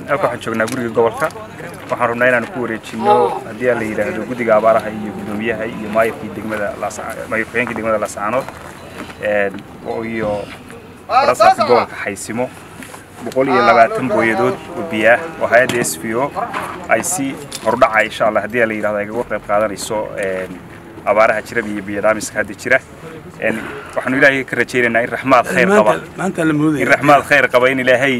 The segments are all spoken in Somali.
halka waxaan joognaa guriga gobolka waxaan rabnaa inaan ku wareejino haddii aan la yidhaahdo guddiga abaaraha iyo guddoomiyaha iyo maayirkii degmada maayir ku-xigeenkii degmada laascaanood iyo barasaabka gobolka xaysimo boqol iyo labaatan booyadood oo biyaah oo hay-adda s v o ay si hordhaca insha allah haddii aan la yidhahdo ay kaga qayb qaadanayso abaaraha jira iyo biyadaamiska hadda jira waxaanu ilaahay ka rajaynaynaa in raxmaad khayr qaba in raxmaad khayr qaba in ilaahay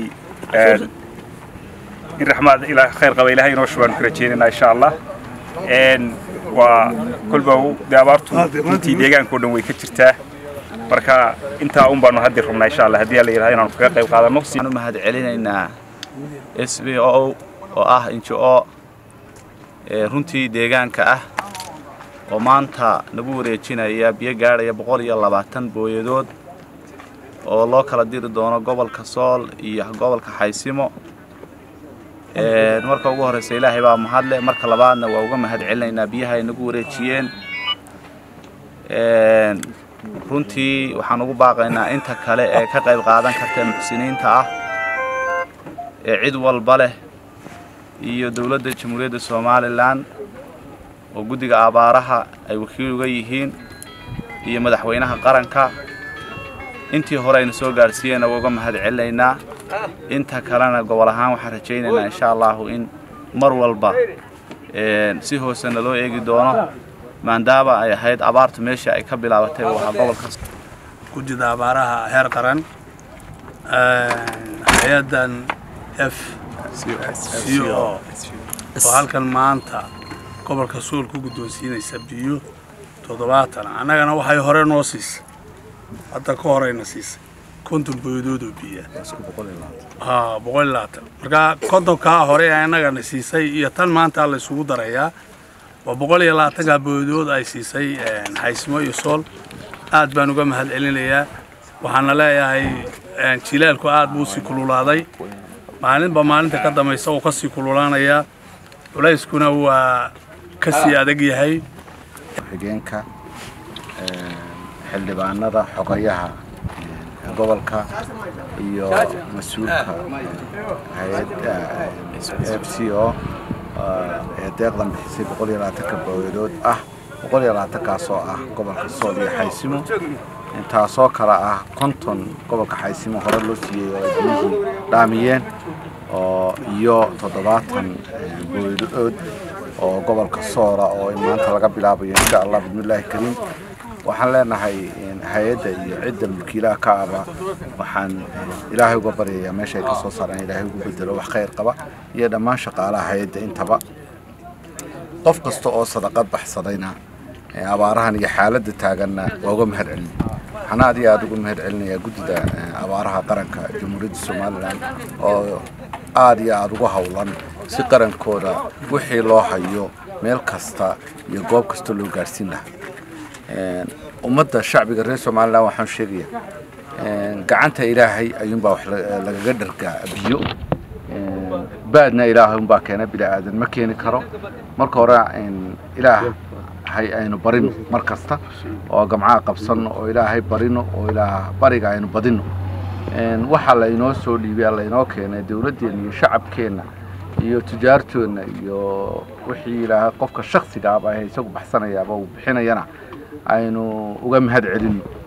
in raxmaad khayr qaba ilaahay inoo shubaanu ka rajaynaynaa insha allah waa kolba dee abaartu intii deegaanka o dhan way ka jirtaa marka intaa un baanu haddi rabnaa insha allah haddii la yidhahdo inaanu kaga qayb qaadano waxaan u mahad celinaynaa s b o oo ah injo o runtii deegaanka ah oo maanta nagu wareejinaya biyo gaadhaya boqol iyo labaatan booyadood oo loo kala diri doono gobolka sool iyo gobolka xaysimo marka ugu horreysa ilaahay baa mahadle marka labaadna waa uga mahad celinaynaa biyaha ay nagu wareejiyeen runtii waxaan ugu baaqaynaa inta kale ee ka qayb qaadan karta muxsiniinta ah ee cid walba leh iyo dowladda jamhuuriyadda somalilan oo guddiga abaaraha ay wakiil uga yihiin iyo madaxweynaha qaranka intii hore aynu soo gaarsiiyeenna waa uga mahad celinaynaa inta kalena gobol ahaan waxaan rajaynaynaa insha allahu in mar walba si hoosena loo eegi doono maadaama ay ahayd abaartu meeshii ay ka bilaabatay uu ahaa gobolka guddida abaaraha heer qaran hay-addan f c o oo halkan maanta gobolka suul ku guddoonsiinaysa biyo toddobaatan annagana waxay hore noo siisay hadda ka horeyna siisay konton booyadood oo biya ha boqol iyo labaatan marka kontonkaa hore ee annagana siisay iyo tan maanta la isugu darayaa waa boqol iyo labaatankaa booyadood ay siisay xaysimo iyo sool aad baan uga mahad celinayaa waxaana leeyahay jilaalku aad buu sii kululaaday maalinba maalinta ka dambaysa uu ka sii kululaanayaa culayskuna waa ka sii adag yahay xigeenka xildhibaanada xogayaha gobolka iyo mas-uulka hay-adda f c o ee deeqdan bixisay boqol iyo labaatanka booyadood ah boqol iyo labaatankaasoo ah gobolka sool iyo xaysimo intaasoo kale ah konton gobolka xaysimo hore loo siiyey oo ay biyihii dhaamiyeen oo iyo toddobaatan booyadood oo gobolka soola oo in maanta laga bilaabayo insha allah bismillaahi kariim waxaan leenahay hay-adda iyo cidda mulkiilaha ka aba waxaan ilaahay uga baryayaa meesha ay ka soo saaraan ilaahay ugu bedelo wax khayr qaba iyo dhammaan shaqaalaha hay-adda intaba qof kasta oo sadaqad baxsadayna abaarahan iyo xaaladda taaganna waa uga mahad celinay waxaan aad iyo aada uga mahad celinayaa guddida abaaraha qaranka jamhuuriyadda somalilan oo aad iyo aada uga howlan si qarankooda wixii loo hayo meel kasta iyo goob kasta loo gaarhsiin lahaa ummadda shacbiga reer somalilan waxaan sheegaya gacanta ilaahay ayuunbaa wax lagaga dhargaa biyo baadna ilaahay unbaa keena bini aadan ma keeni karo marka hore ilaahay aynu barino mar kasta oo gamcaha qabsanno oo ilaahay barino oo ilaah bariga aynu badino waxaa laynoo soo dhiibay laynoo keenay dowladdeenna iyo shacabkeenna iyo tijaartoodna iyo wixii ilaahay qofka shaksiga aba isagu baxsanayaaba uu bixinayana aynu uga mahad celino